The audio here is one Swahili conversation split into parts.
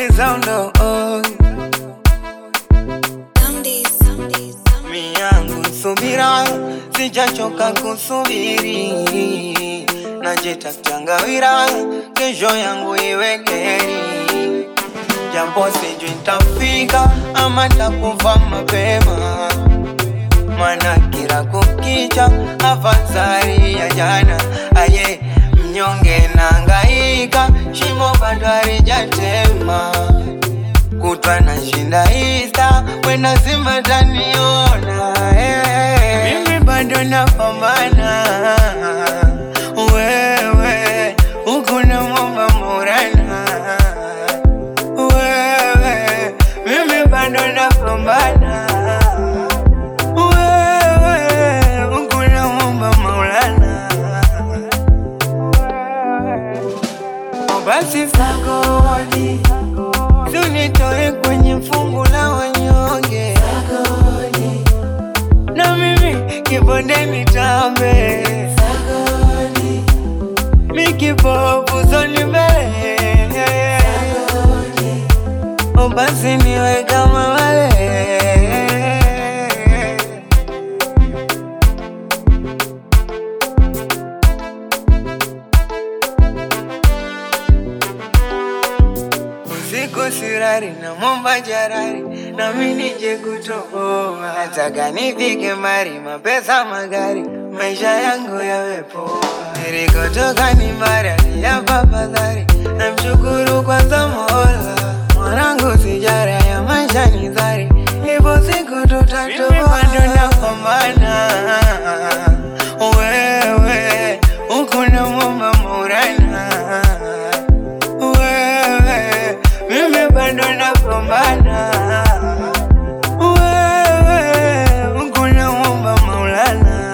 zaundo oh. mi yangu subira, sijachoka kusubiri, najitafuta ngawira, kesho yangu iwe heri, japo sijui nitafika ama takufa mapema, mana kila kukicha afadhali ya jana. Aye, mnyonge nangaika, shimo bado halijatema kutwa na shinda ista wenda zima taniona eh. Mimi bado napambana, wewe huku na mwomba Maulana, wewe mimi bado napambana, wewe huku na mwomba Maulana, Oh, basi sagodi Tunitoe kwenye fungu la wanyonge na mimi kibonde nitambe mikipofu zoni mbele O basi niwe kama wale usiku sirari na momba jarari na mimi nije kutoboa, nataka nifike mbali, mapesa magari, maisha yangu yawe poa. Nilikotoka ni mbali ya papadhari, namshukuru kwanza Mola, mwanangu sijara ya maisha ni dhari, ipo siku tutatoboa. Mimi bado napambana, wewe huku namwomba Maulana wewe, mimi bado napambana, wewe, Mungu naomba Maulana,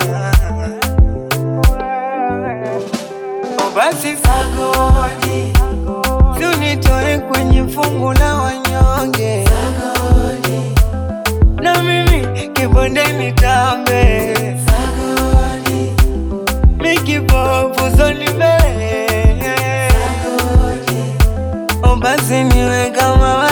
O basi sagodi, tunitoe kwenye fungu la wanyonge, na mimi kibonde nitambe, mikipofu zoni mbele O basi niwe kama